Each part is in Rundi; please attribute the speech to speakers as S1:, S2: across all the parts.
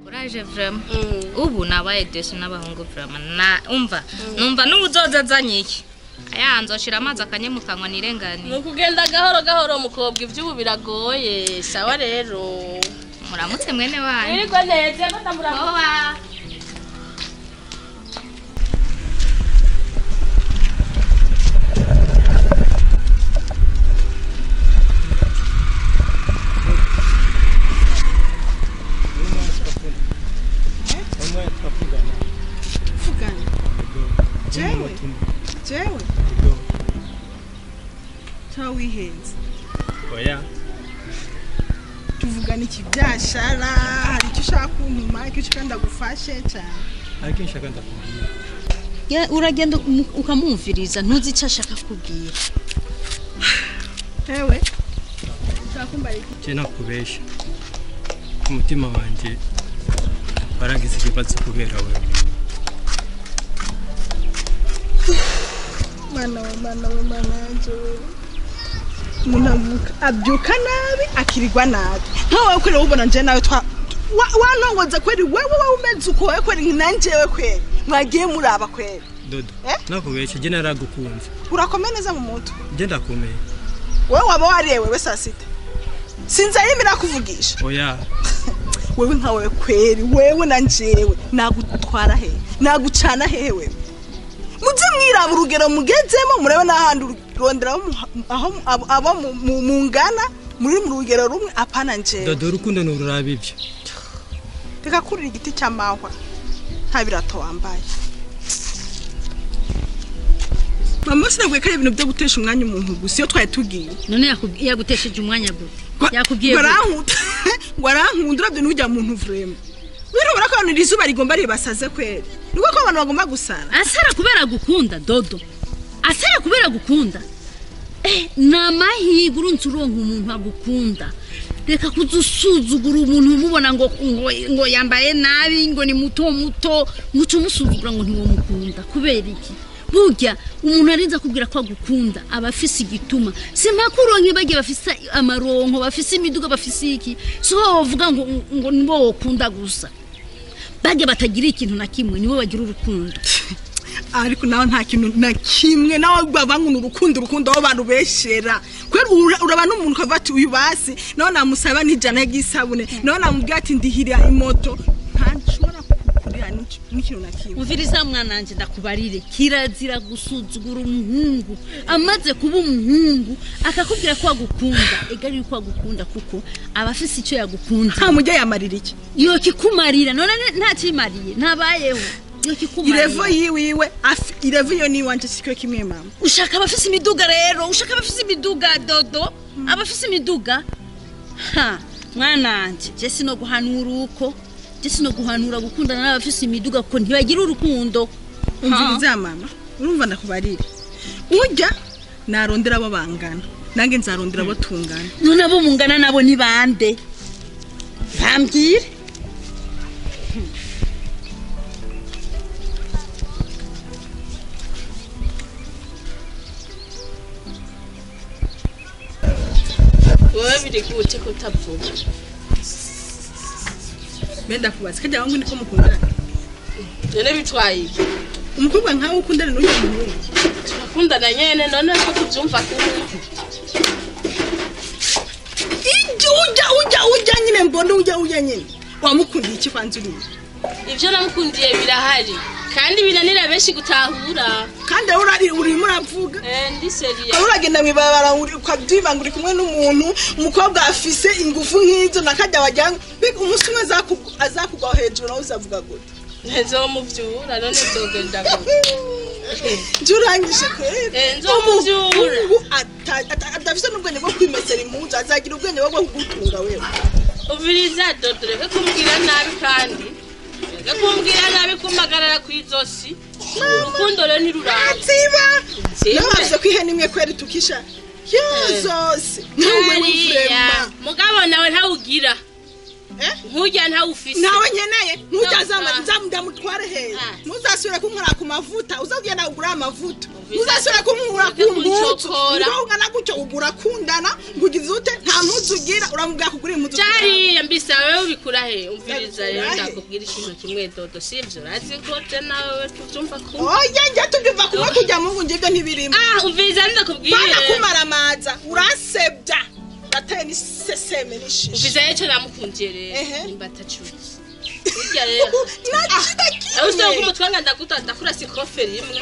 S1: uraje vrema ubu nabaye desi n'abahungu vrema na umva numva n'ubuzoza azanye iki aya nzoshira amazi akanye mu kanwa nirengani
S2: ni ukugenda gahoro gahoro mukobwa iby'ubu biragoye sawa rero
S1: muramutse mwene wanyu
S2: wirirwa neza ko ndamuramuka
S1: Owa.
S3: Fugana. Jewe. Jewe. Cha wihenze.
S4: oya
S3: Tuvugana iki byashara, hari icyo ushaka kuntuma, icyo ushaka ndagufashe cyane.
S4: ariko nshaka ndakubwira
S5: Ya, uragenda umu- ukamwumviriza ntuzi icyo ashaka kubwira
S3: Ewe. Ushaka kumbaye iki?
S4: je nakubesha umutima wanjye waragize ikibazo kubera wewe
S3: Mana we, mana we, mana wanje we. Umuntu avuka abyuka nabi akirirwa nabi nkawe kweri ubona nje nawe twa wa- wanongoza kweri wewe wowe umeze uko wewe kweri nanjewe kweri mwagiye muraba kweri
S4: dodo
S3: Eh?
S4: nakubesha je naragukunze
S3: urakomeye neza mu mutwe
S4: je ndakomeye
S3: wewe waba wariye wewe saa sita sinzayimira kuvugisha
S4: oya
S3: wewe nka wewe kweri wewe na njewe nagutwara hehe nagucana hehe wewe muze mwiraba urugero mugezemo murebe n'ahandi urondera abo mu- aho mu- abo- abo mu- mu- mungana muri mu rugero rumwe apana njewe
S4: dodo urukundo nururaba ibyo
S3: reka kurira igiti cy'amahwa nta birato wambaye mama sinabwiye ko ari ibintu byo gutesha umwanya umuntu gusa iyo twari tugiye
S5: none yakub- yagutesheje umwanya gute
S3: Ngo-
S5: yakubwiye
S3: ngo
S5: gute?
S3: arankunda ngo arankunda urabyo n'ujya muntu vrema birabura ko abantu iri zuba rigomba ribasaze kweri niko ko abantu bagomba gusara
S5: asara kubera gukunda dodo asara kubera gukunda eh, ni amahirwe urunze uronka umuntu agukunda reka kuzusuzugura umuntu umubona ngo, ngo, ngo yambaye nabi ngo ni muto muto muco umusuzugura ngo ntiwamukunda kubera iki burya umuntu arinze akubwira ko agukunda aba afise igituma simpaka uronke bagiye bafise amaronko bafise imiduga bafise iki so wovuga ngo, ngo nibo wokunda gusa bajya batagira ikintu na kimwe nibo bagira urukundo
S3: ariko nawe nta kintu na kimwe nawe bavanguna urukundo urukundo aho bantu beshera kweri ura- uraba n'umuntu ukavuga ati uyu basi nawe namusaba n'ijana ry'isabune nawe namubwira ati ndihirira imoto ntashobora kukurira n'iki- n'ikintu na kimwe
S5: umviriza mwana wanjye ndakubarire kirazira gusuzugura umuhungu amaze kuba umuhungu akakubwira ko agukunda egari yuko agukunda kuko aba afise icyo yagukunze
S3: nta mujya yamarira iki
S5: iyo kikumarira none ne- nta kimariye ntabayeho iyo
S3: irevo
S5: kikumarira
S3: yiwiwe afi- irevo iyo ni iwanje sikyo kimwe mama
S5: ushaka abafise imiduga rero ushaka abafise imiduga dodo abafise imiduga ha mwana wanjye je sino guhanura uko je sino guhanura gukundana n'abafise imiduga kuko ntibagira urukundo
S3: umviriza mama urumva ndakubarire ujya narondera abo bangana nange nzarondera abo tungana
S5: none abo mungana nabo ni bande bambwire
S2: wowe biri gute kutavuga
S3: mbe ndakubaza kajya wangu niko mukundana
S2: none bitwaye iki
S3: umukobwa nkawe ukundana n'uyu muhungu
S2: turakundana nyene none ko tuvyumva kumwe
S3: ijya ujya ujya ujya nyine mbona ujya ujya nyine wamukundiye iki kwanza uriya
S2: ivyo namukundiye birahari kandi binanira benshi gutahura
S3: kandi aho urari urimo uravuga
S2: Eh, ndi seriye
S3: aho uragenda mu ibarabara uri- ukabyibanga uri kumwe n'umuntu umukobwa afise ingufu nk'izo nakajya wajyana mbega umunsi umwe azaku- azakugwa hejuru nawe uzavuga gute
S2: ntezomuvyura none vyogenda gute
S3: njye urangije kweri
S2: Eh, nzomuvyura.
S3: Umuhungu ata- ata- adafise n'ubwenge bwo kwimesera impunzu azagira ubwenge bwo kugutunga wewe
S2: uviriza dodo reka kumbwira nabi kandi reka kumbwira nabi kumpagarara kw'izosi urukundo rero ntiruramba
S3: ziba
S2: Zibe.
S3: nabavuze ko ihene imwe kweri tukisha yo zose ntuwe
S2: hariya
S3: w'ivurema
S2: mugabo nawe ntawugira
S3: Eh?
S2: nkurya ntawufise
S3: nawe nkeneye ntujyazama
S2: Ah.
S3: nzamudamutware hehe
S2: Ah.
S3: ntuzasubire kunkora ku mavuta uzagenda ugura amavuta
S2: Umvise.
S3: ntuzasubire kunkura ku
S2: Ureke
S3: mpuzu
S2: kuncokora.
S3: ngo ungana gutyo ugura kundana ngo ugize ute nta mpuzu ugira uramubwira kugura impuzu
S2: jariya mbisa wewe ubikura he umviriza rero
S3: Ubikura he?
S2: ndakubwira ikintu kimwe dodo sivyo urazi ko je nawe tuvyumva ku
S3: oya njye tubyumva kumwe kujya mu ngo ibyo ntibirimo
S2: ah umviriza
S3: bana
S2: ndakubwire
S3: kumaramaza uransebya urateye n'iseseme n'ishishi
S2: umviriza rero ico namukundiye rero
S3: Ehe.
S2: nimba atacuzi burya rero
S3: nakida
S2: aho usiye
S3: kimwe
S2: kumutwanga ndaguta ndakura sikoferi imwe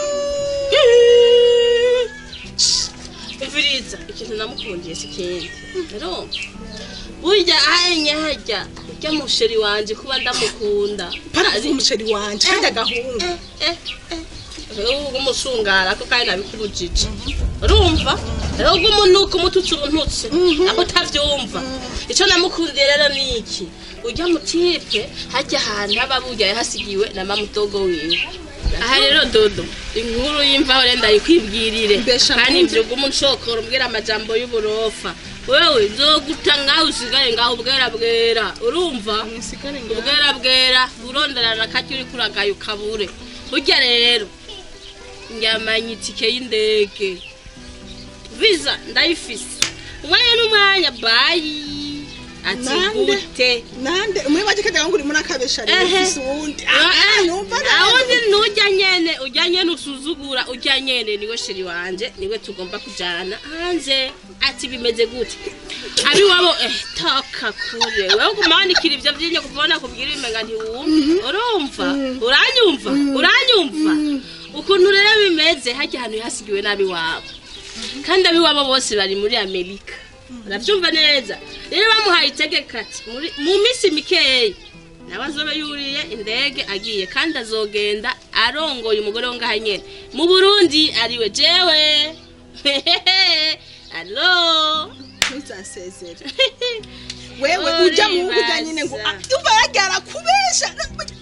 S2: umviriza ikintu namukundiye si kindi rero burya ahenye harya urya musheri wanje kuba ndamukunda
S3: parazi umuceri wanje kandi agahungu
S2: rero umusungara ko kandi nabikubujije urumva rero umunuka umututsi uruntutse nako utavyumva ico namukundiye rero ni iki urya mutipe harya ahantu haba burya yahasigiwe na mamudogo wiwe aha rero dodo inkuru y'imvaho rero ndayikwibwirire
S3: Mbesha
S2: kandi
S3: mpunzi.
S2: mvyuga umunshokoro umbwira amajambo y'uburofa wewe nzoguta ngaho usigare ngaho bwera bwera urumva ubwera bwera uronderana kajya uri kuragaye ukabure burya rero njyamanye itike y'indege visa ndayifise umwanya n'umwanya bayi ati
S3: Nande?
S2: gute
S3: nande umwe baje kajya ngo uri muri akabesha rero
S2: Ehe.
S3: ufise uwundi
S2: Ah,
S3: Ah, numva
S2: awundi nujya nyene ujya nyene usuzugura ujya nyene niwe sheri wanje niwe tugomba kujana hanze ati bimeze gute abi wabo eh taka kure wewe kumanikira ivyo vyinyo kuvona kubwira imenga ntiwumva urumva uranyumva uranyumva ukuntu rero bimeze harya ahantu hasigiwe nabi wabo kandi abiwabo bose bari muri amerika urabyumva neza rero bamuhaye itegeko ati muri- mu minsi mikeya nawe azobe yuriye indege agiye kandi azogenda arongoye umugore wo ngaha nyene mu burundi ariwe jewe alo
S3: ntuzasezere wewe ujya mu ngo ujya nyine ngo
S2: Uribaza.
S3: ah, umva yagara kubesha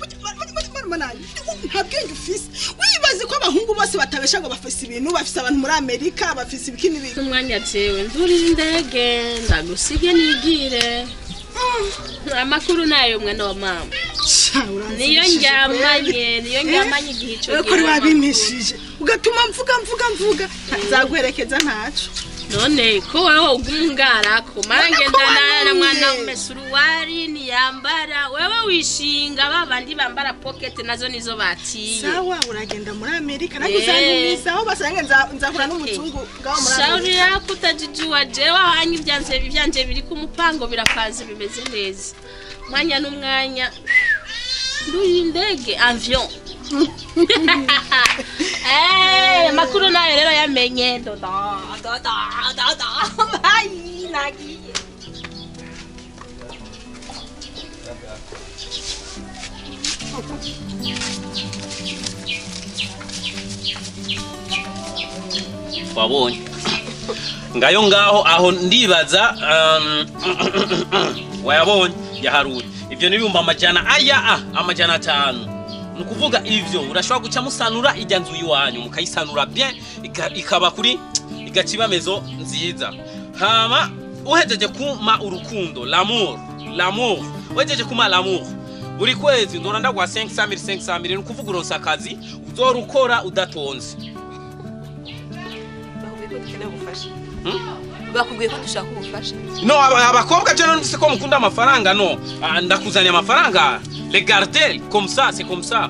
S3: nta bwenge ufise wibaze ko abahungu bose batabesha ngo bafise ibintu bafise abantu muri amerika bafise ibiki n'ibiki
S2: umwanya jewe ndurira indege ndagusige nigire amakuru nayo mwana wa mama
S3: Sha, uranzishije
S2: niyo
S3: kweli.
S2: njyamanye niyo
S3: Eh?
S2: njyamanye igihe ico
S3: Wewe ko
S2: gihe
S3: wabimpishije ugatuma mvuga mvuga mvuga nzaguherekeza ntaco
S2: none ko wewe ugungarako mara
S3: None ko
S2: ngendana na mwana
S3: wanuye.
S2: umesuruwari ntiyambara wewe wishinga babandi bambara pocket nazo nizo batiye
S3: sawa uragenda muri amerika nange
S2: Eh.
S3: uzantumisa aho basange nza- nzahura n'umuzungu bwaho muri
S2: shauri
S3: amerika
S2: yako utajijuwa jewe hanye ivyanje ivyanje biri ku mupango birapanze bimeze neza mwanya n'umwanya nduye indege avion Eh, makuru nayo rero yamenye dodo dodo dodo bayi nagiye
S6: wabonye ngayo ngaho aho ndibaza um, wayabonye yaharuye ibyo n'ibihumbi amajana aya a amajana atanu ni ukuvuga ivyo urashobora guca musanura ijya nzu iwanyu mukayisanura bien ika- ikaba kuri igacibamezo nziza hama uhejeje kuma urukundo l'amour l'amour uhejeje kuma l'amour buri kwezi ndora ndagwa 500 500 ni ukuvuga uronsa akazi uzorukora udatonze
S7: bakubwiye ko dukeneye ubufasha
S6: Hmm?
S7: bakubwiye ko dushaka ubufasha
S6: no aba- abakobwa je numvise ko mukunda amafaranga no Ah, ndakuzaniye amafaranga regardez comme ça c'est comme ça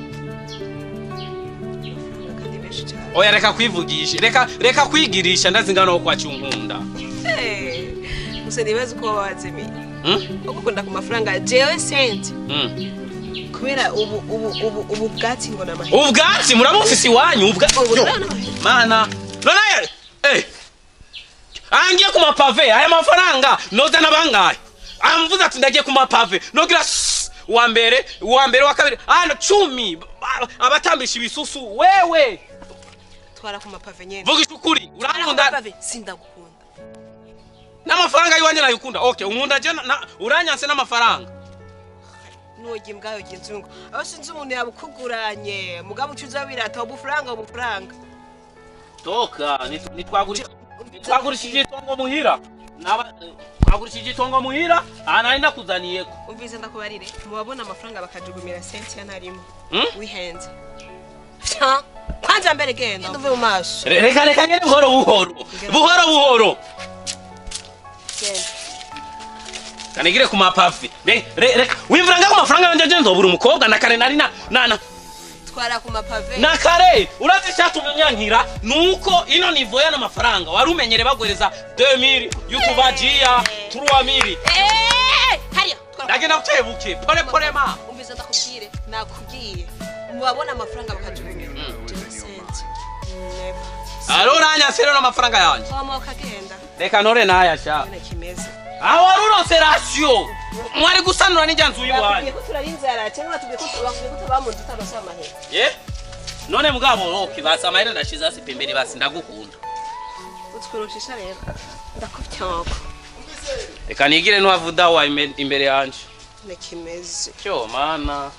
S7: kandi benshi cyane
S6: oya reka kwivugisha reka reka kwigirisha ndazingana wo kwaca unkunda
S7: Eh, gusa nibaza uko waba wazimiye
S6: Hmm?
S7: ugukunda ku mafaranga jewe senti
S6: Hmm.
S7: kubera ubu ubu ubu ubu bwatsi ngo ni amahirwe
S6: ubwatsi murabufise iwanyu ubwa
S7: Ubu
S6: Yo,
S7: none amahirwe.
S6: mana none eh angiye ku mapave aya mafaranga noza nabangaye amvuze ati ndagiye ku mapave nogira sss, uwa mbere uwa mbere wa kabiri ano cumi Ba- abatambisha ibisusu wewe
S7: twara ku mapave nyene
S6: vugisha ukuri
S7: twara ku
S6: urankunda
S7: mapave sindagukunda
S6: n'amafaranga y'iwanjye nayikunda okay unkunda je na- na- uranyanse n'amafaranga
S7: nuwogiye mbwayo yogiye nzungu aho sinzi umuntu yabukuguranye mugabo uca uza wirata ubufaranga ubufaranga
S6: toka nitwagurisha nitwagurishije itongo muhira naba wagurishije itongo muhira aha nari nakuzaniyeko
S7: umvise ndakubarire mubabona amafaranga bakajugumira sentiya ntarimo
S6: Hmm?
S7: wihenze Sha, kwanza mbere genda uve mu maso
S6: Re- reka reka ngene buhoro buhoro buhoro buhoro
S7: genda
S6: kanigire ku mapafi Re- re- reka wimvira ngaho amafaranga yanje je nzobura umukobwa na kare nari na na na
S7: twara ku mapave
S6: na kare urazi icyatumye unyankira nuko ino nivo y'ano mafaranga wari umenyere bagwereza 2000 y'ukubajiya 3000
S7: Eh, hariya twara
S6: ndagenda bukebuke pole pole ma
S7: umvise ndakubwire nakubwiye mubabona amafaranga bakajugumira jewe senti never
S6: aro uranyase rero amafaranga yanje
S7: wamoka genda
S6: reka ntore naya sha
S7: nyine kimeze
S6: aho wari uronse rasiyo mwari gusanura n'ijya nzu
S7: bakubwiye
S6: y'iwanyu
S7: ko turari inzara cyangwa batubwiye ko bakubwiye ko tubamuntu tutabasha amahera
S6: ye none mugabo roki basi amahera ndashize hasi pembeni basi ndagukunda
S7: utwirushisha rero ndakubyoko
S6: reka nigire n'uwavuda wa ime- imbere yanje
S7: nyine kimeze
S6: cyo mana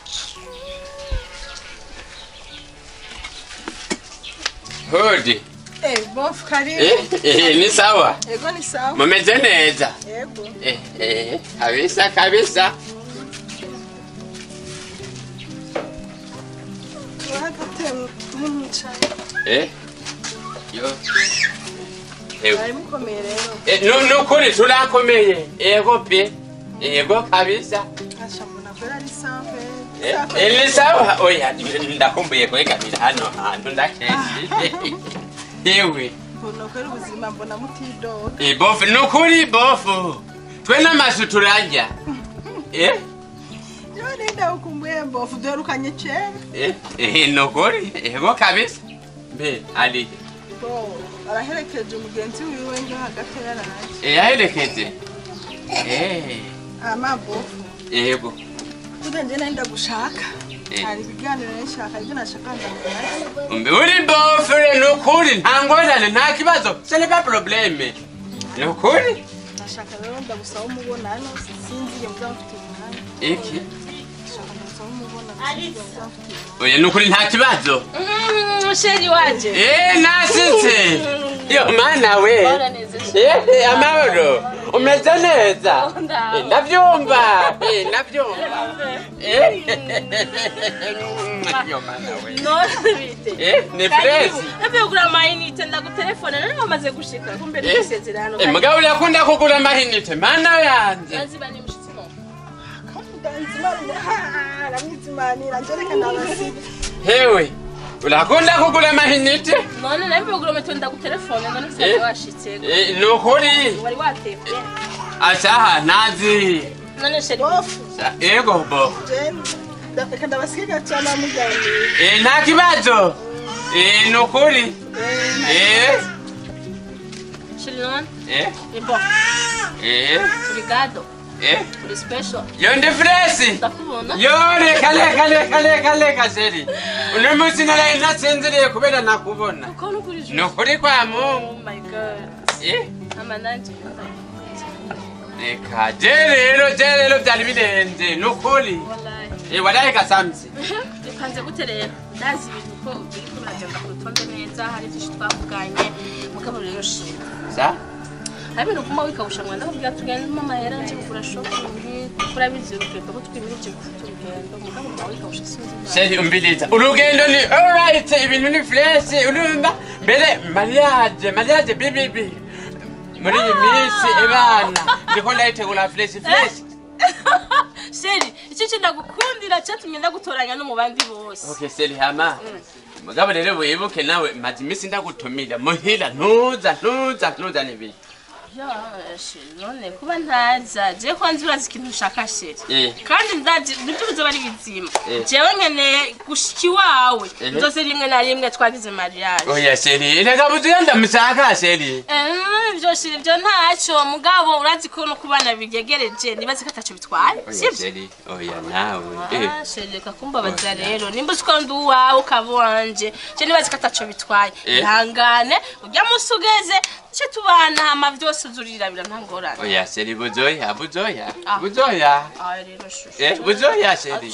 S8: Hodi.
S3: Eh, bofu karibu.
S8: Eh, eh, ni sawa.
S3: Ego ni sawa.
S8: Mumeze neza.
S3: Ego.
S8: Eh, eh, kabisa kabisa.
S3: Tuhagate mumucaye.
S8: Eh. Yo. Eh,
S3: Bari mukomeye rero.
S8: eh, nu nukuri turakomeye. Ego pe. Ego kabisa.
S3: Asha mbona kwera ari sawa.
S8: Eh,
S3: Sawa.
S8: eh, ni sawa. Oya, ndakumbuye kwegamira hano hantu ndakenshi. Yewe.
S3: Mbona kwera ubuzima mbona mutidoga.
S8: Eh, bofu nukuri bofu. Twe n'amazu turarya. Eh?
S3: Yo nenda ukumbuye bofu duherukanye kera.
S8: Eh, eh, nukuri. Ego kabisa. Mbe, ali.
S3: Bo, araherekeje umugenzi wiwe ngo hagati yaraje.
S8: Eh, yaherekeje. Eh,
S3: Ama bofu.
S8: ego.
S3: Tudenje nenda gushaka.
S8: Eh.
S3: Hari ibiganiro nshaka ibyo nashaka ndamubaza.
S8: Umbe uri bofure nukuri nta ngorane nta kibazo. Ce n'est pas problème. Nukuri?
S3: Nashaka rero ndagusaba umubonano sinzi iyo mvuga mfite umwanya.
S8: Iki?
S3: Nashaka ndagusaba umubonano sinzi iyo mvuga mfite umwanya.
S8: Oya nukuri nta kibazo.
S2: sheri wanje
S8: Eh, nasitse. Yo mana we. Eh, amahoro. Umeze neza? Eh, ndavyumva. Eh, ndavyumva. Eh. Yo mana we.
S2: none bite
S8: Eh, ni fresi.
S2: Navuye kugura amayinite ndagutelefone nari wamaze gushika kumbe
S8: Eh,
S2: n'isezerano
S8: eh, mugabo urakunda kugura amahinite mana yanje.
S2: naziba ni mushitsi mo
S3: Ndanzimanira, aramwizimanira, nje reka ndabasiga.
S8: Hewe, urakunda kugura amahinite?
S2: none navuye kugura meto ndagutelefone none
S8: Eh.
S2: usanze washitse
S8: Eh, nukuri.
S2: wari watevye
S8: Asaha nazi.
S2: none sheri
S3: Bofu,
S8: Sa- Ego bo.
S3: je nda- reka ndabasiga cyane amuganira.
S8: Eh, nta kibazo. Eh, nukuri. Eh,
S2: sheri none
S8: eh,
S2: ni bon
S8: eh,
S2: obrigado
S8: eh.
S2: uri special
S8: Yo ndi fresi.
S2: ndakubona
S8: Yo reka reka reka reka reka seri. Uno munsi naraye nasinziriye kubera nakubona.
S2: uko nukuri ju
S8: Nukuri kwa Mungu.
S2: oh my god
S8: Eh,
S2: ama nanje
S8: reka je rero je rero byari birenze nukuri.
S2: wallahi
S8: Eh, waraye kasamzi.
S2: bipanze gute rero ndazi ibintu ko biriko biragenda ku rutonde neza hari byinshi twavuganye mugabo rero sheri
S8: Sa?
S2: hari ibintu kuma wikawushanwa ndakubwira tugendemo amahera nje kugura shopping urabizi urugendo ko twimirije gufata urugendo mugabo kuma wikawusha sinzi impamvu.
S8: Seri umbiliza. Urugendo ni alright ibintu ni fresh urumva mbere mariage mariage bibibi. Muri iyi minsi ebana ndiko ndayitegura fresh fresh.
S2: sheri icyo cyo ndagukundira cyatumye ndagutoranya no mu bandi bose
S8: Okay seri hama. Mugabo rero wibuke nawe maze iminsi ndagutumira muhira ntuza ntuza ntuza nibiri.
S2: Ya, sheri none kuba ntaza je kwanza urazi ikintu ushaka sheri
S8: Eh.
S2: kandi ndazi nibyo bizoba ari bizima
S8: Eh.
S2: jewe nkeneye gushika iwawe
S8: Eh.
S2: nzose rimwe na rimwe twagize mariage
S8: Oya seri reka buzuye ndamusaka seri.
S2: Eh, ibyo shiri ibyo ntacyo mugabo urazi ko no kubana bigegereje nibaze ko atacyo bitwaye
S8: Oya
S2: sibyo
S8: seri oya nawe. Eh.
S2: Ah, sheri reka kumbabaza rero nimba uzi ko ndi uwawe ukaba uwanje je nibaze ko atacyo bitwaye
S8: Eh.
S2: ihangane ujya munsi ugeze duce tubana hama byose uzurirabira nta ngorane
S8: Oya seri buzoya buzoya
S2: Ah.
S8: buzoya.
S2: Ah, rero shushu
S8: Eh buzoya seri.
S2: ushaka kumpa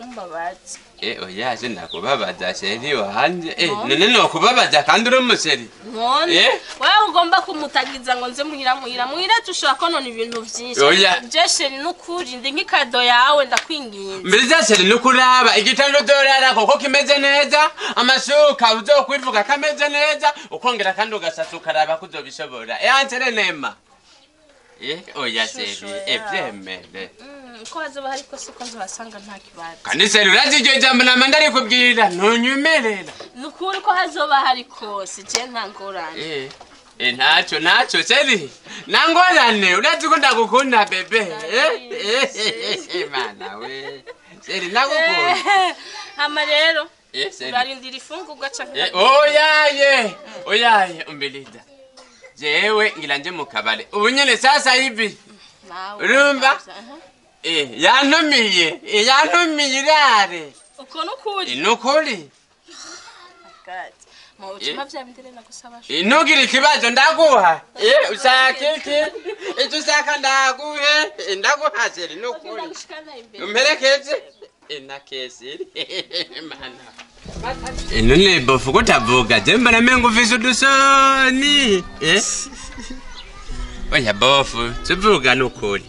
S2: ntumbabaze
S8: Eh, oya je ndakubabaza sheri wanje Eh, none nokubabaza kandi uri umuseri
S2: none
S8: Eh?
S2: wewe ugomba kumutagiza ngo nze muhira muhira muhira tushobora konona ibintu vyinshi
S8: Oya.
S2: je sheri n'ukuri ndi nk'ikado yawe ndakwinginze
S8: mbere zaseri nukuraba igitanda udorarako ko kimeze neza amashuka uzokwivuga kameze neza ukongera kandi ugasasa ukaraba ko uzobishobora ehansere nema Eh, oya seri
S2: Shusho yawe.
S8: evyemere
S2: Mm, uko hazoba hari kose uko nzohasanga nta kibazo
S8: kandi seri urazi iryo jambo nama ndarikubwira ntunyumerera
S2: nukuri ko hazoba hari kose je nta ngorane
S8: Eh, eh, ntacyo ntacyo seri nangorane urazi ko ndagukunda bebe Eh, eh, eh, eh, mana we seri ndagukunda
S2: hama rero
S8: Eh, seri
S2: urarindira ifungurwa canke
S8: Eh, oyaye oyaye umbeliza jewe ngira nje mu kabare ubu nyene sasa hivi
S2: nawe
S8: urumva?
S2: Aha.
S8: eh, yantumiye eh, yantumiye irare
S2: uko nukuri
S8: Eh, nukuri
S2: Gati. mu bucuma vya bindire nagusaba
S8: Eh, ntugire ikibazo ndaguha Eh, ushaka iki icyo ushaka ndaguhe Eh, ndaguha seri nukuri
S2: ndagushikana imbere
S8: umperekeze Eh, na kesiri mana Eh, none bofu kutavuga je mbona mengo ufise udusoni Eh? oya bofu tuvuga nukuri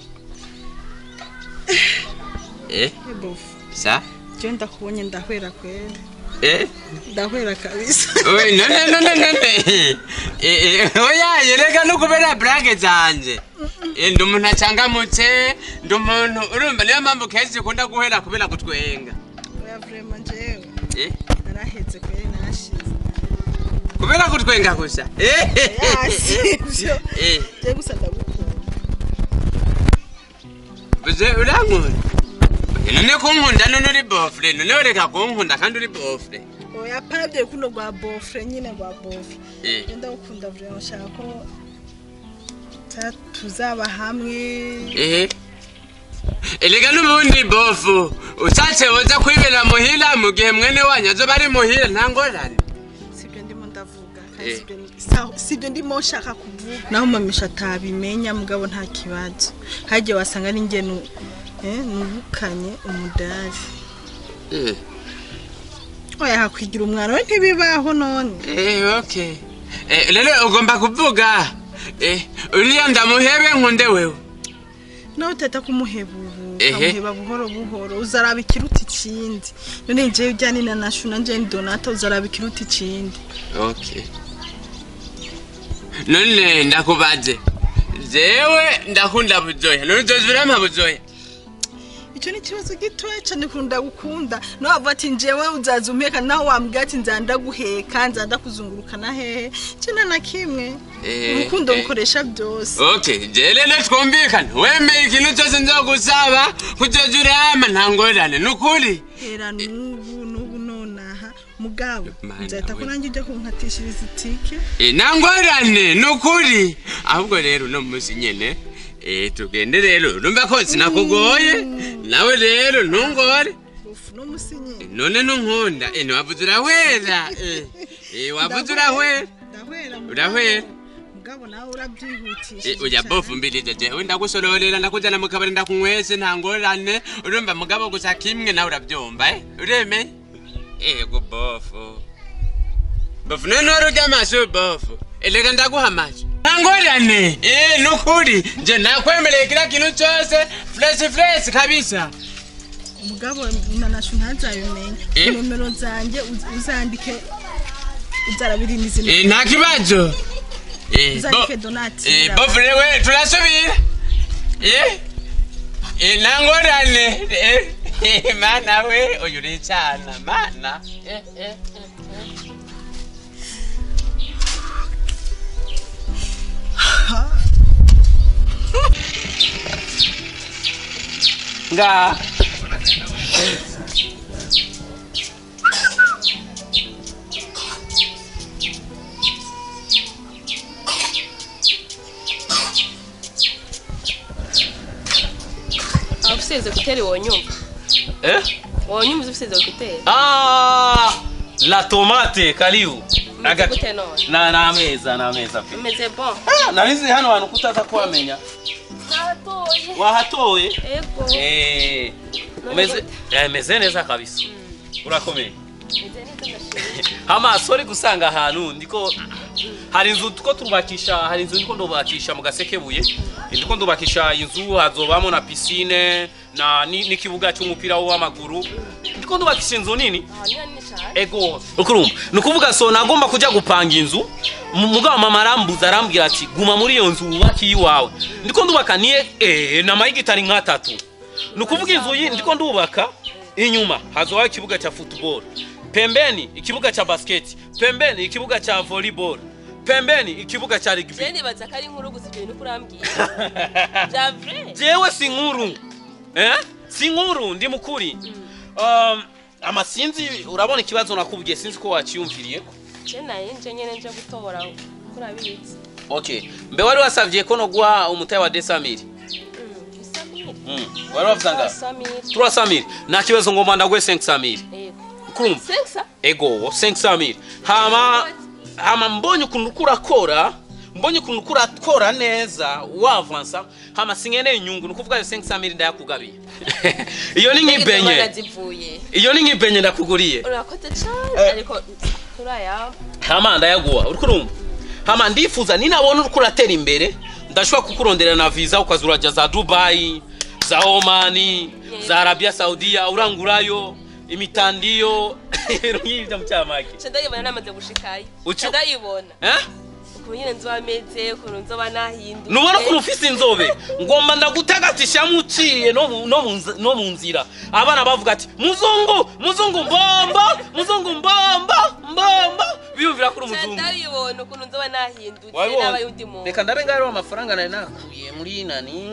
S8: Eh,
S3: bofu
S8: sa
S3: je ndakubonye ndahwera kwera
S8: Eh?
S3: ndahwera kabisa
S8: Oy, none none none Eh, eh, oya yereka no kubera brage zanje Eh, ndi umuntu acangamutse ndi umuntu urumva niyo mpamvu kenshi ukunda guhera kubera gutwenga
S3: oya vrema jewe
S8: Eh,
S3: naraheze kwera narashize
S8: kubera gutwenga gusa Eh,
S3: yasivyo
S8: eh,
S3: je gusa ndagukunda
S8: uze urankunda Eh, none kunkunda none uri bofre none ureka kunkunda kandi uri bofre
S3: oya pavye kuno rwa bofre nyine rwa bofre
S8: Eh.
S3: je ndagukunda vrema nshaka ko ta- tuzaba hamwe
S8: ehe erega n'ubundi bofu ushatse woza kwibera muhira mu gihe mwene wanyu azoba ari muhira nta ngorane
S3: sibyo ndimo ndavuga kandi
S8: Eh.
S3: sibyo ni- sa- sibyo ndimo nshaka kuvuga naho mamisha atabimenya mugabo nta kibazo hagiye wasanga ari njye nu- eh, nubukanye umudari
S8: Eh,
S3: oya hakwigira umwana we ntibibaho none
S8: eh, okay Eh, rero ugomba kuvuga eh, uriya ndamuhebe nkunde wewe
S3: nawe utahita kumuheba ubu
S8: Ehe.
S3: ukamuheba buhoro buhoro uzaraba ikiruta ikindi none njyewe ujyane na nashu na njyewe ni donata uzaraba ikiruta ikindi
S8: okay none ndakubaze jewe ndakunda buzoya none uzoza urampa buzoya
S3: icyo ni ikibazo gitoya cyane kunda gukunda nawe wavuga ati njyewe uzaza umpeka nawe wambwira ati nzanda guheka nzanda kuzungurukana hehe kina na kimwe
S8: Eh,
S3: urukundo
S8: eh.
S3: rukoresha byose
S8: okay je rero twumvikane wemeye ikintu cyose nzogusaba kuzoza urama nta ngorane nukuri
S3: hera n'ubu n'ubu nonaha mugabo
S8: Mana
S3: nzahita ko
S8: we.
S3: nanjye ujya kunkatishiriza itike
S8: Eh, nta ngorane nukuri ahubwo rero uno munsi nyene eh, tugende rero urumva ko sinakugoye nawe rero ntungore
S3: ufu n'umusinyeri
S8: none nunkunda eh, ntiwavuze urahwera eh, eh, wavuze urahwera
S3: ndahwera mugabo.
S8: urahwera
S3: mugabo nawe urabyihutisha
S8: Eh, uya bofu mbirije jewe ndagusororera ndakujana mu kabari ndakunywese nta ngorane urumva mugabo gusa kimwe nawe urabyumva eh? uremeye ego bofu bofu none wari urya amaso bofu erega ndaguha amaso nta ngorane eh, nukuri nje nakwemereye kila kintu cyose fresh fresh kabisa
S3: mugabo nanashu ntazabimenya
S8: Eh?
S3: nomero zanjye uz- uzandike uzarabirindi izina
S8: Eh, nta kibazo Eh,
S3: uzandike
S8: bo-
S3: donati
S8: Eh, bofu rewe turasubira Eh? Eh, nta ngorane Eh, eh, mana we uyu uricana mana Eh, eh, eh. nga
S2: abusize kuteri wonyumva
S6: Eh?
S2: wonyumva ubusize kuteri
S6: Ah, la tomate karibu.
S2: umeze gute none
S6: Na na meza na meza pe.
S2: umeze bon
S6: Ah, narizi hano hantu kutaza kuhamenya.
S2: natoye
S6: Wahatoye?
S2: ego
S6: Eh. umeze eh, meze neza kabisa urakomeye hama sori gusanga ahantu ndiko hari inzu tuko turubakisha hari inzu ndiko ndubakisha mu gasekebuye ndiko ndubakisha inzu hazobamo na piscine na ni- n'ikibuga cy'umupira w'amaguru ndiko ndubakisha inzu nini ego ukurumva ni ukuvuga so nagomba kujya gupanga inzu mu- mugabo mama arambuza arambwira ati guma muri iyo nzu wubake iyiwawe ndiko ndubaka niye eh, na mayigitari nk'atatu ni ukuvuga inzu yi ndiko ndubaka inyuma hazobaho ikibuga cha football pembeni ikibuga cha basket pembeni ikibuga cha volleyball pembeni ikibuga cha rugby
S2: je nibaza ko ari inkuru gusa ibyo bintu kurambwira bya vrai
S6: jewe si nkuru eh? si nkuru ndi mukuri um, amasinzi urabona ikibazo nakubwiye sinzi ko waciyumviriye
S2: je naye nje nyene nje gutobora kuri abizi
S6: okay mbe wari wasavye ko noguha umutayi wa desamiri
S2: isamire
S6: mm. wari wavuze nga
S2: samire
S6: tura samiri nta kibazo ngomba ndaguhe 5 samiri
S2: yego
S6: kurumva
S2: sexa
S6: ego 5 samiri hama hama mbonye ukuntu uko urakora mbonye ukuntu uko urakora neza wavansa hama sinkeneye inyungu ni ukuvuga ayo 5 samiri ndayakugabiye iyo ni nk'ibenye
S2: zivuye
S6: iyo ni nk'ibenye ndakuguriye
S2: urakoze cyane ariko turayamba
S6: hama ndayaguha uri kurumva hama ndifuza ninabona uriko uratera imbere ndashobora kukurondera na visa ukaza urajya za dubayi za omani za arabia saudiya urangurayo imitandiyo nk'ibyo mucyamake
S2: nce ndayibona namaze gushikayo
S6: Ucu-
S2: nce ndayibona
S6: eh?
S2: ukuntu nyine nzoba ameze ukuntu nzoba nahinduye
S6: nubona ukuntu ufise inzobe ngomba ndagutagatisha muciye no mu- no mu nzi- no mu nzira abana bavuga ati muzungu muzungu mbomba muzungu mbomba mbomba biyumvira kuri
S2: nce
S6: umuzungu
S2: ndabibona ukuntu nzoba nahindutse
S6: Wabibonye?
S2: n'aba y'undi muntu
S6: reka ndabe ngaho ariho amafaranga nari nakuye muri nani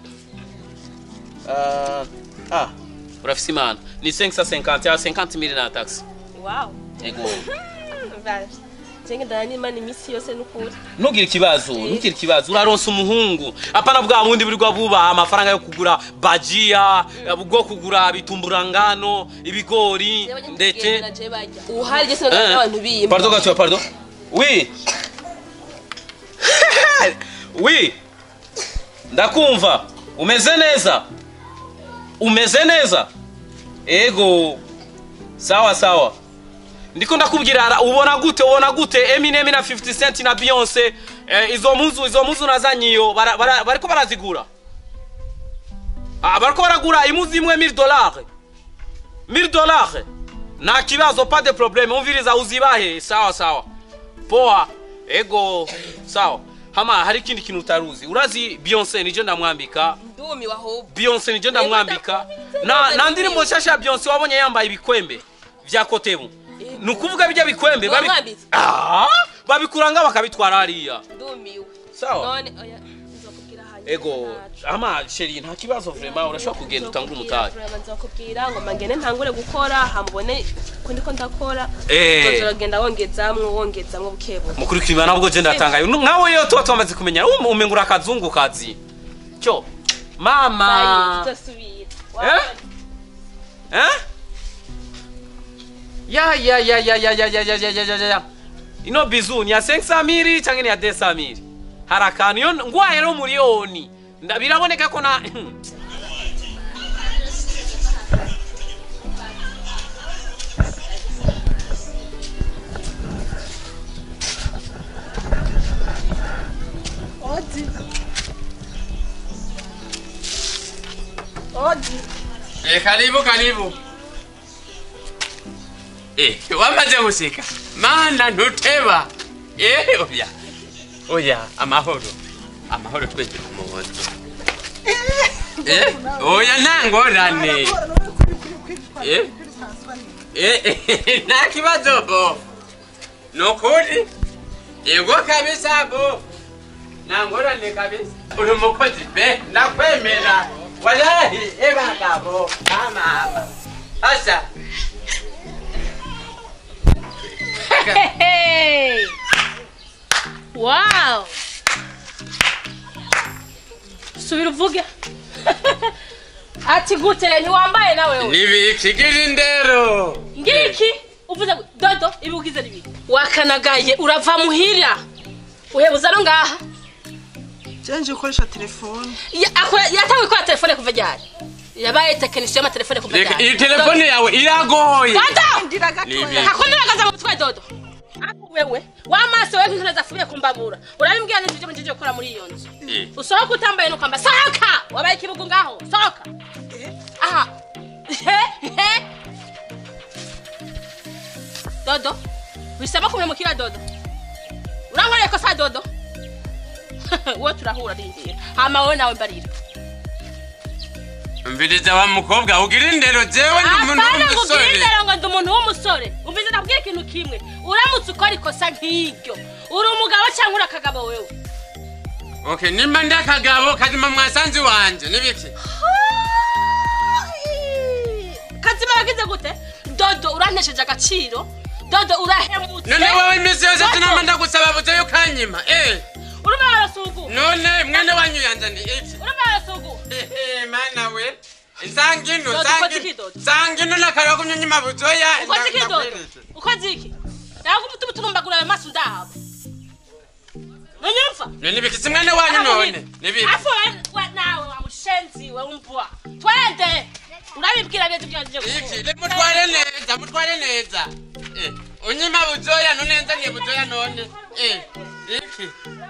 S6: Ah, ah urafise imana ni 550 ya 50 mili na taxi
S2: wow
S6: ego
S2: jenge ndana n'imana iminsi yose n'ukuri
S6: ntugire ikibazo ntugire ikibazo uraronsa umuhungu apana bwa bundi burirwa bubaha amafaranga yo kugura bajiya bwo kugura bitumburangano ibigori ndetse
S2: uhari je sinagana
S6: Eh,
S2: n'abantu bimba
S6: pardon gato pardon oui oui ndakumva umeze neza umeze neza ego sawa sawa ndiko ndakubwira ara- ubona gute ubona gute Eminem na 50 Cent na Beyonce eh, izo muzu izo muzu nazanyiyo bara- bara- bariko barazigura ah bariko baragura imuzi imwe 1000 dollars 1000 dollars nta kibazo pas de problème umviriza uzibahe sawa sawa poa ego sawa hama hari ikindi kintu utaruzi urazi Beyonce nije ndamwambika
S2: ndumiwe ahubwo
S6: Beyonce nije ndamwambika na na ndirimbo nshasha ya Beyonce wabonye yambaye ibikwembe vya kotebu ni ukuvuga bijya bikwembe babi-
S2: Wamwambitse?
S6: Ah, babikuranga bakabitwara hariya
S2: ndumiwe
S6: sawa
S2: none oya nzokubwira hanyuma
S6: ego
S2: ntaco.
S6: ama sheri nta kibazo vraiment urashobora kugenda utangura umutahe
S2: nzokubwira ngo mangene ntangure gukora hamubone ko ndiko ndakora
S6: Eh.
S2: uzogenda wongezamwo wongezamwo bukebuke
S6: mukurikira nabwo je ndatangaye Nu- nkawe yo tuba twamaze kumenya um- umengura akazungu kazi cyo mama
S2: tuzosubira
S6: Eh? Eh? Ya ya ya ya ya ya ya ya ya ya ya ya. Ino bizu ni ya 500 mili cyangwa ni ya 200 mili. Hari akantu yo ngwaye no miliyoni. Nda- Biraboneka ko na
S8: Eh, karibu karibu. Eh, wamaze guseka. Mana ntuteba. Eh, oya. Oya, amahoro. Amahoro twese kumuhoza. Eh, oya ntangorane. Eh? Eh, eh, nta kibazo bo. Nukuri? Yego kabisa bo. Nangorane kabisa. Uri umukozi pe, ndakwemera. Wallahi, eba gabo. Mama, mama. Asa.
S2: Hey! Wow! Subira uvuge. Ati gute ntiwambaye nawe we.
S8: Nibikigira indero.
S2: Ngiki uvuze ngo, dodo ibi ugize nibi. Wakanagaye urava muhira. Uhebuza no ngaha.
S3: Jenje ukoresha telefone.
S2: Ya- akora- Yatanguye gukora telefone kuva ryari? yabaye tekinisiye y'amatelefone kuva
S8: reka
S2: ryari
S8: iyi telefone yawe iragoye
S2: dodo
S8: Nibi.
S2: hakunuragaza mu mutwe dodo Ako wewe w'amaso wewe nk'intore zafubiye kumbabura urabimbwira neza ibyo mujije gukora muri iyo nzu
S8: Eh.
S2: usohoka utambaye nuko mba sohoka wabaye ikibugu ngaho sohoka aha he he dodo wisaba kumemukira dodo urankoreye kosa dodo wowe turahura rindira hama wowe nawe mbarira
S8: mviriza wa mukobwa ugira indero jewe ndi umuntu
S2: apana
S8: w'umusore
S2: kubwira ngo ndi umuntu w'umusore umvize ndabwira ikintu kimwe uramutse ukora ikosa nk'iryo uri umugabo cyangwa uri akagabo wewe
S8: okay nimba ndi akagabo kazima mwasanzi wanje nibiki
S2: kazima yagize gute dodo urantesheje agaciro dodo urahemutse
S8: none wowe iminsi yose tunama ndagusaba buze yo kanyima eh
S2: urimo arasugu
S8: none mwene wanyu yanzaniye iki
S2: urimo arasugu
S8: Ehe, mana we nsangino
S2: Dodo, ukoze iki, Dodo?
S8: nsangino nakariwa kumyunyima buzoya
S2: ukoze iki
S8: nda-
S2: dodo
S8: ndakweretse.
S2: ukoze iki nawe umutima utunumbagura ayo maso ndahaba nonyumva
S8: none nibiki si mwene wanyu none nibiki
S2: afu we- we nawe wa mushenzi we umbwa twende urabibwira byetu byanjye
S8: iki le mutware neza mutware neza Eh, unyima buzoya none nzaniye buzoya none Eh, iki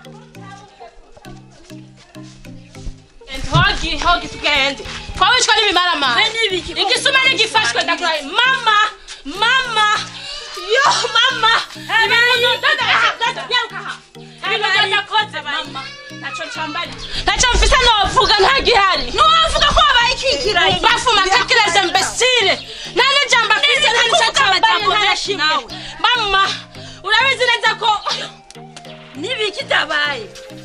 S2: hogi hogi tugende twabishwa n'ibimaramara igisuma nigifashwe ndakuraye mama mama yo mama ibintu dada dada nyaruka aha ibintu ndakoze mama ntacyo ncambari ntacyo mfise novuga nta gihari ntiwavuga ko wabaye ikikirayi bafuma tekereze mbesire nta n'ijambo afise nta n'icyo cyambaye nta na kimwe mama urabizi neza ko
S5: nibiki dabaye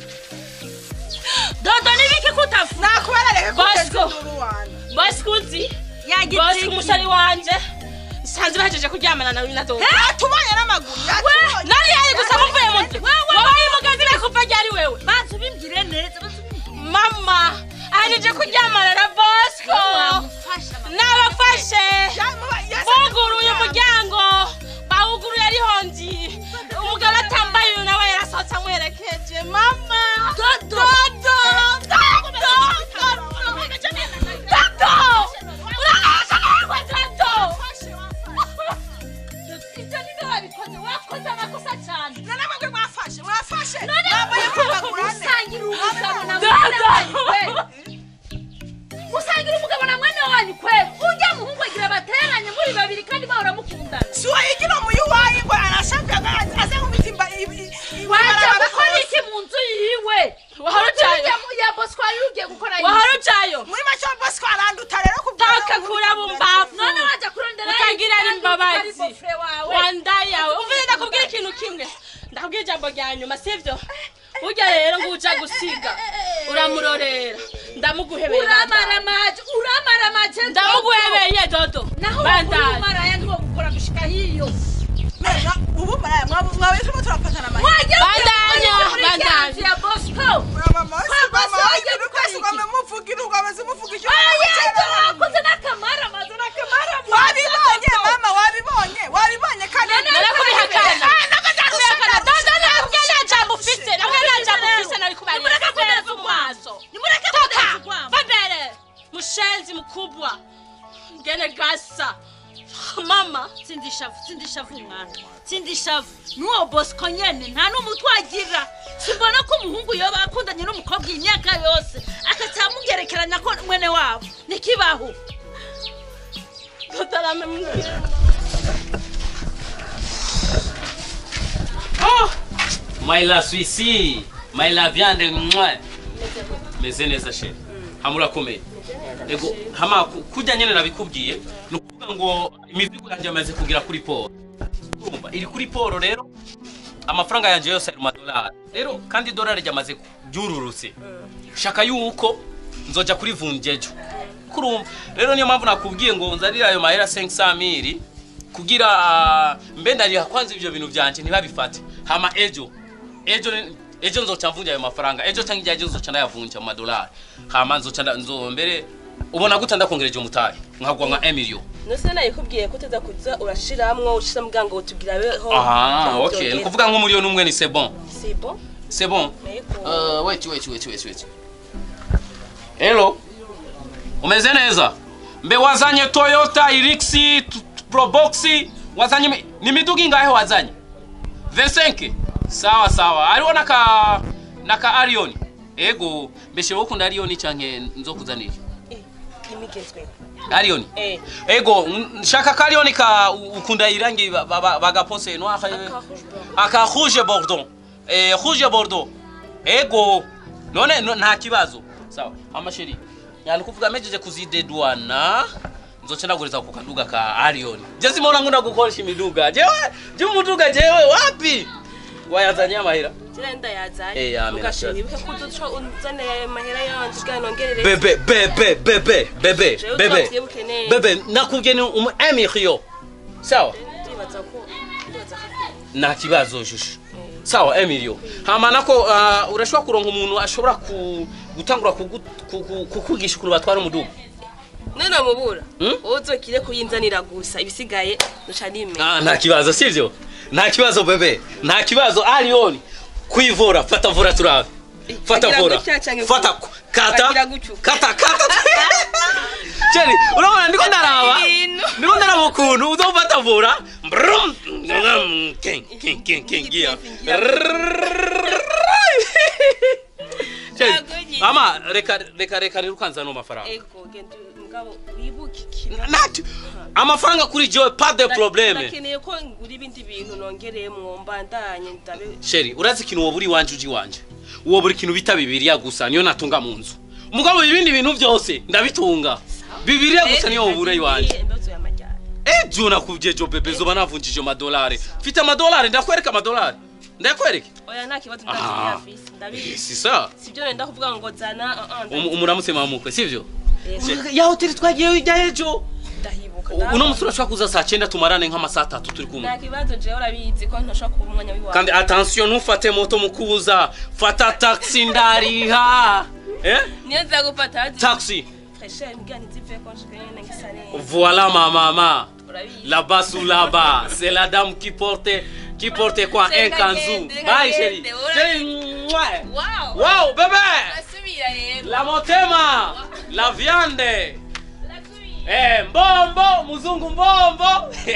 S5: dodo nibiki kutafu
S3: nakubara reka
S2: Bosco.
S3: kugeza induru wanjye
S2: bosco uzi bosco
S5: yagitiki
S2: umusari wanje sanze bahejeje kuryamana nawe na dodo
S3: yatubonye n'amaguru yatubonye
S2: nari yari gusa muvuye mu nzu wabaye umugazi bekuva ryari wewe
S5: bantu bimbwire neza bantu bimbwire
S2: mama ahejeje kuryamana na bosco
S5: wamufasha mama.
S2: nabafashe
S3: Yamuba- yase-
S2: buguruye umuryango bawuguruye ari hongi umugabo atambaye uyu nawe yarasohotse amuherekeje mama dodo dodo dodo dodo urakaza ntabwo dodo ibyo ni byo wabikoze wakoze amakosa cyane
S3: none mwebwe mwafashe mwafashe mwambaye kwambagura ne
S5: usangira umugabo na
S2: Dodo.
S5: mwene wanyu kwe usangira umugabo na mwene wanyu kwe ujya muhungu agira bateranye muri babiri kandi bahora mukundana
S3: si wayigira umuyu wayi ngo arashabwa aze nkubita imba
S5: wajya gukora iki mu nzu yiwe
S2: Wahora ujayo.
S5: ya bosco wari ugiye gukora iki?
S2: wahora ujayo
S3: muri make wa bosco aranduta rero
S2: taka kura bumbafu
S5: none wajya kurondera
S2: ukagira
S5: kandi
S2: imbabazi
S5: utari bofre wawe
S2: wanda yawe umvise ndakubwira ikintu kimwe ndakubwira ijambo rya nyuma sivyo burya rero ngo uja gusiga uramurorera ndamuguhebeye
S5: uramara maje uramara maje
S2: ndamuguhebeye dodo
S5: naho
S2: bandanye
S5: umaraya ntiwo gukora gushika hiyo
S3: ubu maraya mwawe turimo turapatana amahirwe
S5: wajya
S2: Bandanya,
S5: muri
S2: bandanya.
S5: kanzu ya bosco
S3: mama si mama wagira ukwezi ugomba muvugira ugomba muvuga icyo
S5: oya wakoze n'akamara maze n'akamara
S3: wabibonye mama wabibonye wabibonye kandi
S2: narakubihakana kubihakana dodo ntabwo nta jambo ufise ntabwo nta jambo ufise nari kubarira
S5: Nimureke
S2: kubera
S5: kuteza
S2: mu maso
S5: nimureke
S2: toka
S5: kuteza urwamo
S2: babere mushenzi mkubwa ngene gasa mama
S5: sindishavu sindishavu mwana sindishavu n'uwo bosco nyene nta n'umutwe agira simbona ko umuhungu yoba akundanye n'umukobwa imyaka yose akatamugerekeranya ko mwene wabo nikibaho
S2: dodarame mbwira oh
S6: my la suisi my la viande mwa meze neza she hamurakomeye ego hama ku- kurya nyene nabikubwiye ni ukuvuga ngo imizigo yanjye yamaze kugera kuri poro urumva iri kuri poro rero amafaranga yanjye yose ari mu madolari rero kandi idolari ryamaze ryururutse shaka yuko nzoja kuri vunjejo kurumva rero niyo mpamvu nakubwiye ngo nzarira ayo mahera 500 mili kugira ah, mbe ndariha kwanza ivyo bintu vyanje ntibabifate hama ejo ejo ni- ejo nzoca mvunja ayo mafaranga ejo cyangwa igihe ejo nzoca ndayavunja mu madolari hama nzoca nda- nzo mbere ubona gute ndakongereje umutahe nkagwa nka emilio
S7: nose nayikubwiye ko uteza kuza urashiramwo ushira muganga utubwira beho
S6: aha okay ni kuvuga nk'umuliyoni umwe ni c'est bon
S7: c'est bon
S6: c'est bon
S7: Yego.
S6: uh, wait wait wait wait wait hello umeze neza mbe wazanye toyota irixi t- t- proboxi wazanye imi- ni miduga ingahe wazanye 25 sawa sawa hariho naka naka ariyoni ego mbese wowe ukunda ariyoni canke nzokuzanira
S7: kimigezweho
S6: ariyoni
S7: eh
S6: ego n- nshaka ka ariyoni ka ukunda irangi ba- ba- ba- bagapose noir aka rouge bordeaux eh rouge bordeaux ego none no- nta kibazo sawa amasheri yani kuvuga mejeje kuzidedwana nzoca ndaguriza ku kaduga ka Arion je simona ngunda gukoresha imiduga jewe je umuduga jewe wapi wayazanye amahera
S2: kirenda yazanye
S6: Eh, yamena
S2: ugashira
S6: cyane.
S2: ibuke kuduco unzanira ayo mahera yanje bwa nongerere
S6: bebe bebe bebe bebe
S2: Jewe
S6: bebe
S2: uzovyibuke neza.
S6: bebe nakubwiye ni umu emiriyo sawa
S2: ndibaza ko ndibaza ko
S6: nta kibazo shusho sawa emilio hama nako uh, urashobora kuronka umuntu ashobora ku, gutangura kugu- ku- ku- kukugisha ukuntu batwara umuduga
S2: none mubura
S6: Hmm?
S2: wowe uzokire kuyinzanira gusa ibisigaye duca nimenya
S6: ah, nta kibazo sivyo nta kibazo bebe nta kibazo aliyoni kwivura fata vura turabe fata
S2: Bagira
S6: vura
S2: gutya canke
S6: fata
S2: gutya?
S6: ku- kata
S2: Bagira gutyo.
S6: kata kata Cheni, urabona ndiko ndaraba ndiko ndaraba ukuntu uzofata vura Brum. King, king, king, king, yeah. Cheni,
S2: Nagonye.
S6: ama reka reka reka rero ukanzana amafaranga
S2: ego genda mugabo wibuke ikintu
S6: Nati, amafaranga kuri jewe pas de probleme
S2: nakeneye ko ngura ibindi bintu nongereyemwo mbandanye ndabe
S6: sheri urazi ikintu wowe uri iwanje uji iwanje uwo buri kintu bita bibiriya gusa niyo natunga mu nzu umugabo ibindi bintu byose ndabitunga bibiriya gusa niyo wobura iwanje
S2: imbazo y'amajyana
S6: ejo nakubwiye jo bebe zoba navunjije amadolari mfite amadolari ndakwereka amadolari ndakwereke
S2: oya nta kibazo
S6: Ah.
S2: ndagiye afisi ndabizi
S6: si sa
S2: sibyo nenda kuvuga ngo zana uh, uh,
S6: Um-
S2: ndabizi.
S6: umuramutse mamukwe sivyo
S2: Eh,
S6: ya hoteli twagiyeyo ijya ejo
S2: ndahibuka
S6: uno
S2: ndabona.
S6: munsi urashobora kuza saa cyenda tumarane nk'amasaha atatu turi kumwe
S2: nta kibazo jewe urabizi ko ntashobora kuba umwanya w'iwawe
S6: kandi attention ntufate moto mu kuza fata taxi ndariha eh?
S2: niyo nza gufata hazi
S6: taxi
S2: fresher mbwira ntizive ko nshika nyene ngisa neza
S6: Voilà ma maman.
S2: urabizi
S6: Là-bas sous là-bas, c'est la dame qui porte qui porte quoi
S2: C'est
S6: un
S2: la
S6: kanzu.
S2: guende, la
S6: Bye
S2: guende,
S6: chérie.
S2: ora-
S6: Chérie, mouah.
S2: wow
S6: Wow, bébé.
S2: asubira rero
S6: La motema, la viande. Eh, mbombo, muzungu mbombo.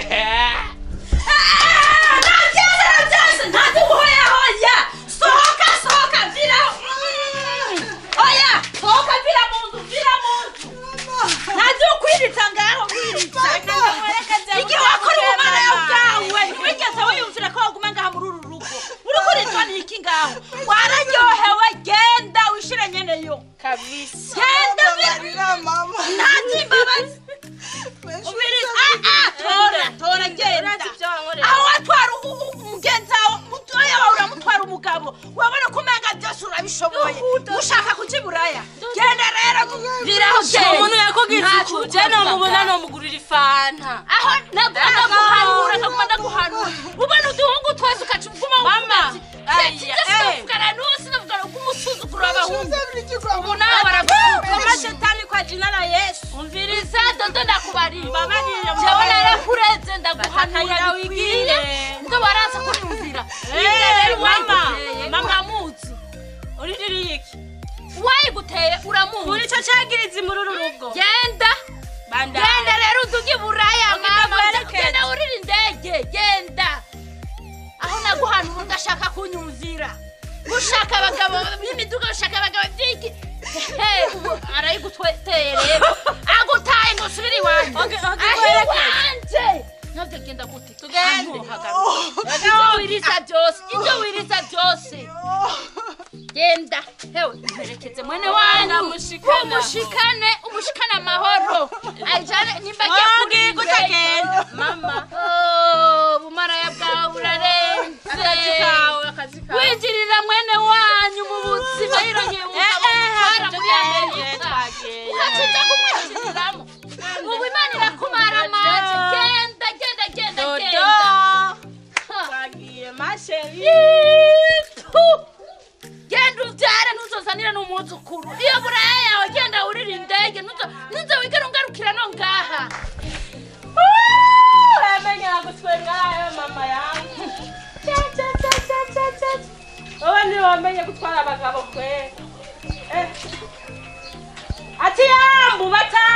S5: ntazi uhoya hoya sohoka sohoka vira oya sohoka vira mu nzu vira mu nzu ntazi ukwiritsa ngaho kwiritsa igihe wakora ubumara bwawe wigeze wiyumvira ko waguma ngaha muri uru rugo uri kuritwa n'iki ngaho wararyohewe genda wishire nyeneyo
S2: kabisa
S5: genda vira ntazi imbabazi ubiriza ah ah tora tora genda
S2: urazi ibyo wankorera
S5: aho watwara u- u- umugenzi wawe mutoya wawe uramutwara umugabo wabona ko umenga byose urabishoboye ushaka kuja iburaya genda rero viraho
S2: umuntu yakubwiza uku je nomubona nomugurira ifanta
S5: aho nagomba guhanura nagomba ndaguhanura ubona uduhungu twese ukaca uguma
S2: Mama, aya, eh.
S5: sinavugana n'uwo sinavugana bw'umusuzuguro w'abahungu ubu nawe baragusuka
S2: shetani kwa jina la yesu
S5: umviriza dodo ndakubarira
S2: Mbabarira,
S5: jewe
S2: mbabarira.
S5: narakureze ndaguhanura
S2: Batakayira
S5: bikwiye
S2: wigire.
S5: ngo baraza kunyumvira
S2: Eh, mama
S5: wayiguteye
S2: mama
S5: uramuzi
S2: uriririye iki
S5: wayiguteye uramuzi
S2: uri cyo cyagiriza muri uru rugo
S5: genda
S2: banda
S5: genda rero uduge buraya
S2: Ongera
S5: mama
S2: guherekeza.
S5: genda urira indege genda aho naguhanura udashaka kunyumvira ushaka abagabo b'imiduga ushaka abagabo by'iki Hehe, ubu arayiguteye rero agutaye ngo usubire iwanjye
S2: Oge- oge,
S5: aho
S2: guherekeza.
S5: iwanjye ntabwo genda gute
S2: tugende
S5: ibyo wiriza byose ibyo wiriza byose genda hewe mperekeze mwene wanyu
S2: Mushikana.
S5: umushikane umushikane amahoro ajane nimba agiye
S2: wabwiye
S5: kuri indege.
S2: kutagenda mama
S5: Oh, bumaraya bwawe burarenze
S2: akazi kawe akazi kawe
S5: winjirira mwene wanyu mu buzima yirongeye umugabo mutwara muri amerika ugacuza kumwinjiriramo ubu imana irakumara amazi genda genda genda
S2: dodo
S5: genda Ha.
S2: twagiye masheri
S5: Ipu! genda ubyare ntuzozanire n'umwuzukuru iyo buraya yawe genda wurira indege ntuzo- ntuzo wigere ungarukira no ngaha
S2: uramenyera gutwengayo mama yangu wowe ntiwamenye gutwara abagabo kwe Eh. ati yambu bata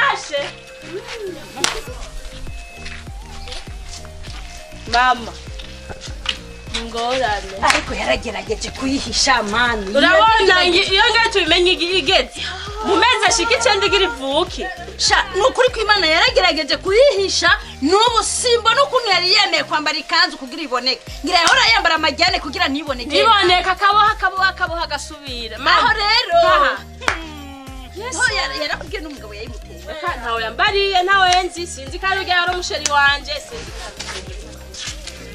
S2: mama ingorane
S5: ariko yaragerageje kuyihisha mani
S2: urabona ngi- iyo ngiye tubimenye igi- igeze mu mezi ashika icenda igira ivuke
S5: sha ni ukuri ko imana yaragerageje kuyihisha n'ubu simbona ukuntu yari yemeye kwambara ikanzu kugira iboneke ngira yahora yambara amajyane kugira ntiboneke
S2: niboneka akaboha akaboha akaboha agasubira
S5: aho
S2: mama
S5: rero
S2: Aha.
S5: ho yara- yarakubwiye n'umugabo yayimuteye
S2: Reka ntawe yambariye ntawe nzi sinzi ko ari urya yari umusheri wanje sinzi ko ari umusheri wanje.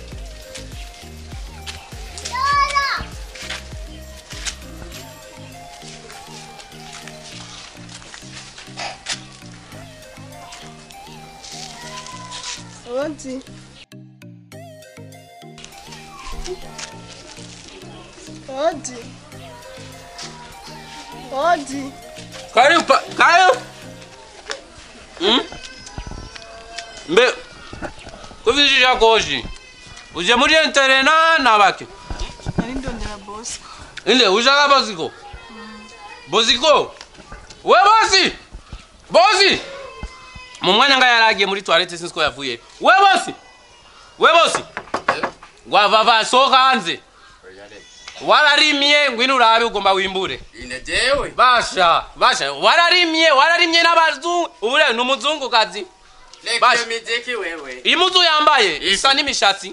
S3: Odi. Odi. Odi.
S6: karibu pa- karibu Mm? mbe kuvizhisha koshi uje muri enterena na bake
S3: Nari ndondera Bosco.
S6: ile ushaka boziko boziko we bosi bosi mu mwanya nga yaragiye muri toilette sinzi ko yavuye we bosi we bosi wavava soka hanze wararimye ngwino urabe ugomba wimbure
S8: ine jewe
S6: basha basha wararimye wararimye n'abazungu ubu rero ni umuzungukazi
S8: reka
S6: Basha.
S8: iyo miziki wewe
S6: iyi muzu yambaye isa n'imishatsi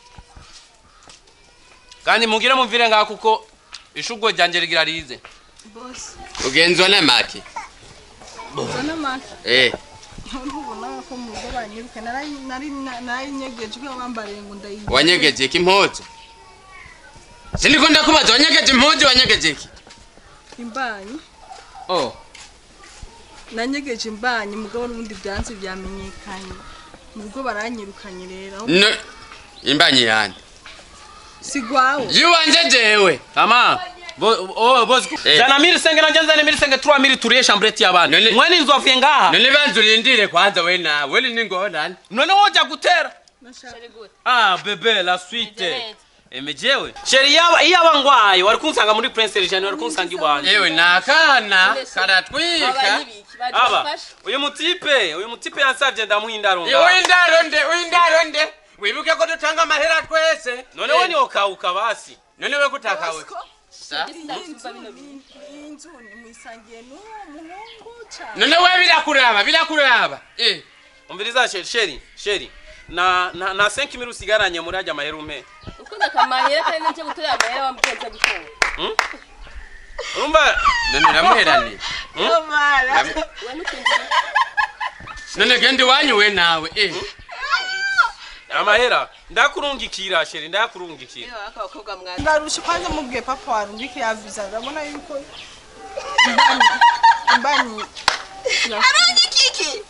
S6: kandi mugire mumvire ngaho kuko ishugwe ryanjye rigira rize
S3: Boss.
S8: ugenzwa n'amaki
S3: Zana maki.
S8: eh
S3: Ntubona ko mu rugo banyiruka nari nari nari nyegeje ko bambariye ngo ndayiye.
S8: wanyegeje iki impuzu siniko ndakubaza wanyegeje impuzu wanyegeje iki
S3: imbanyi.
S8: oh
S3: Nanyegeje imbanyi mugabo n'ubundi byanze byamenyekanye. Mu rugo baranyirukanye rero.
S8: no imbanyi yande
S3: Sigwawo.
S8: yiwanje jewe
S6: kama bo- oh, bosi
S8: Eh.
S6: jana miri senge nanje nzane miri senge trois miri turiye chambrette y'abana
S8: None-
S6: mwene inzu avuye ngaha
S8: none banza urindire kwanza we nawe we ni ngorane
S6: none woja gutera
S3: Nashaka.
S6: ah bebe la suite
S2: Neza.
S6: emejewe sheri yaba iyaba ngwaye wari kunsanga muri prince Regine wari kunsanga iwanje
S8: yewe ni akana
S2: None se-
S8: karatwika
S2: Abanyibiki, baje
S6: aba
S2: bafashe.
S6: uyu mutipe uyu mutipe yansavye ndamuha indaro
S8: Iyo
S6: ngaha.
S8: w'indaro nde w'indaro nde wibuke ko dutanga amahera twese
S6: none we niwokawuka basi
S8: none we kutakawe Sa?
S3: Inzu ni mwisangiye n'uwo muhungu cyane.
S8: none we birakuraba birakuraba eh
S6: umviriza sheri sheri sheri na na, na 5 mili usigaranye muri ajya mahera umpe
S2: ukuze akamahera kandi nacyo gutorera amahera wamugenza gutora
S6: urumva
S8: none uramuheraniye
S7: Mara.
S2: we nukinjira
S8: none genda iwanyu we nawe eh
S6: amahera ndakurungikira sheri ndakurungikira
S7: Iyo akabakobwa mwaza.
S3: ndarusha kwanza mubwiye papa warungike ya visa urabona yuko imbanyi imbanyi
S7: Kiki.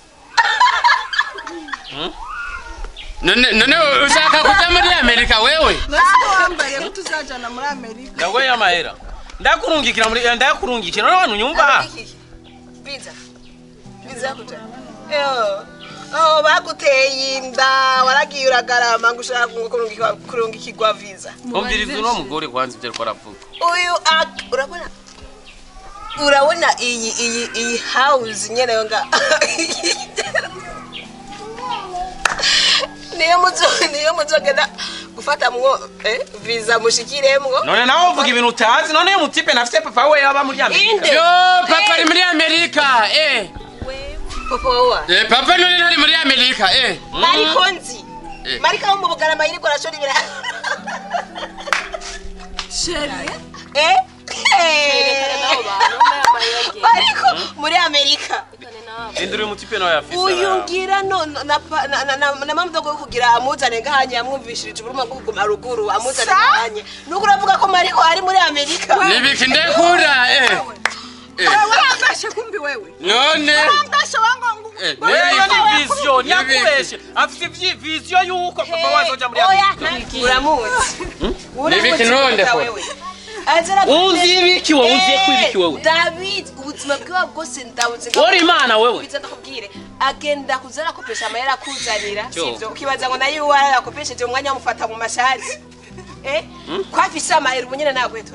S8: none none ushaka kuja muri amerika wewe
S3: nasiko wambariye ko tuzajana muri amerika
S6: ndagoye amahera ndakurungikira muri ndakurungikira none abantu nyumva
S7: Kiki. Biza. Biza kuja. Yo. Oh, baguteye inda waragiye uragarama ngo ushaka kurungikwa kurungikirwa visa.
S6: umviriza uno mugore kwanza ibyo ariko aravuga
S7: Uyu ak- urabona urabona iyi iyi iyi house nyene yo nga niyo muzo niyo muzogenda gufata mwo eh, visa mushikiremwo
S6: none nawe uvuga ibintu utazi none uyu mutipe nafite papa we yaba muri amerika
S7: inde
S8: yo papa ari muri amerika eh
S7: papa wawa
S8: eh papa none ntari muri amerika eh
S7: mariko nzi
S8: Eh.
S7: marika wo mu bugarama yiriko arashora ibira
S3: sheri
S7: eh
S2: Yerekana n'abo bantu bambaye amahera agenda.
S7: mariko muri amerika
S2: Yerekane n'abo.
S6: indira uyu mutipe nawe yafise
S7: uyu
S6: arawe.
S7: ngira no na pa- na na na- na mamudogo yo kugira amuzane ngahanye yamwumvishirije uburuma bwo kuguma ruguru amuzane ngahanye nuko uravuga ko mariko ari muri amerika
S8: nibiki ndekura eh eh
S3: warambashe kumbi wewe
S8: none
S3: warambashe wango
S8: eh
S6: wewe
S8: nibiki
S6: ni vision
S8: Nibiki.
S6: yakubeshe afite ivyi- vision yuko papa wazoja muri
S7: oya
S6: amerika
S7: uramuzi
S8: Nibiki nonde ko?
S6: Uzi ibiki wowe? Uzi ko ibiki wowe?
S7: david ubuzima bwiwe bwose ndabuzi
S6: Uri Imana wewe?
S7: biza ndakubwire agenda kuza arakopesha amahera akuzanira
S6: Cyo.
S7: sivyo ukibaza ngo nayo uwara yakopesheje umwanya wamufata mu mashari eh ko afise amahera ubu nyene nagwe turara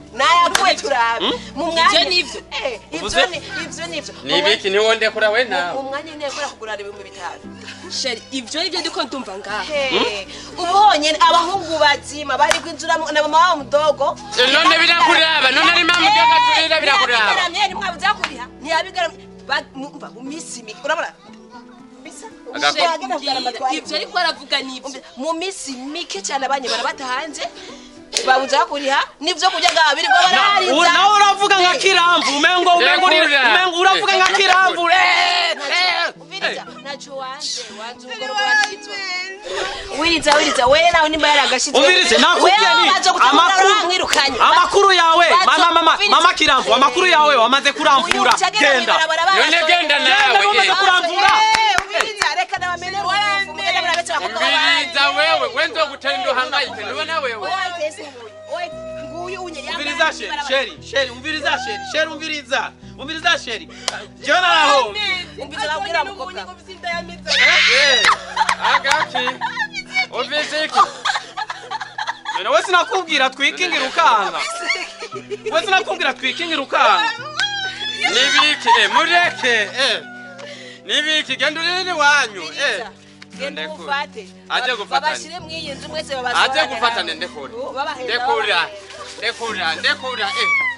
S7: nayakuwe turabe mu mwanya
S2: Ivyo nivyo.
S7: Eh, ivyo
S6: Uvuze?
S7: ni- ivyo nivyo
S8: ni ibiki niwo ndekura we
S7: mu
S8: nawe
S7: mwanya nyine yakora kugurana ibihumbi bitanu
S2: sheri ivyo nivyo ndiko ndumva ngaha
S7: Hey, ubu honyine abahungu bazima bari kwinjira mu- na mama wabo mudogo
S8: none birakuraba none ari mama udoga turira birakuraba
S7: ntiyabigaramye ntimwabuze kuriha ntiyabigaramye Ba- mu- mva, mu minsi mike urabona bisa
S8: Agaku-
S7: Sheri, agenda kugura amatwari.
S2: ivyo ariko aravuga nivyo
S7: mu minsi mike cyane abanyibara batahanze babuze kuriha n'ibyo kurya bwabo birirwa barahariza
S6: nawe uravuga nka kiramvu umengo umengo uri-
S8: Ndekura.
S6: umengo uravuga nka kiramvu eh, eh.
S7: Ubiriza, ntacyo wanze wanze ubwo wakitwa wiriza wiriza we nawe nimba yaragashize
S6: Umvirize, nakubwiye ni amakuru
S7: mwirukanye
S6: amakuru yawe
S7: Bazo-
S6: mama mama
S7: Umvirize.
S6: mama kiramvu amakuru yawe wamaze kuramvura genda
S8: none genda nawe
S6: Genda, umaze
S8: eh.
S6: kuramvura
S7: ubiriza reka nabamene uruvu mugenda murabetse abakobwa
S8: umviriza wewe wenzo gutenda uhangayike nubona wewe
S7: nguyu unye
S6: umviriza sheri sheri sheri umviriza sheri sheri umviriza umviriza sheri jewe naraho
S7: umviriza babwira mukobwa
S8: Eh, agaki uvise iki
S6: none we sinakubwira twikingira ukanga we sinakubwira twikingira ukanga
S8: nibiki eh, mureke eh. nibiki genda uriri wanyu eh.
S7: genda
S8: Ndekura.
S7: umufate
S8: Aje gufatanya.
S7: babashire mw'iyi nzu mwese babashire
S8: aze gufatane ndekura ndekura ndekura ndekura eh.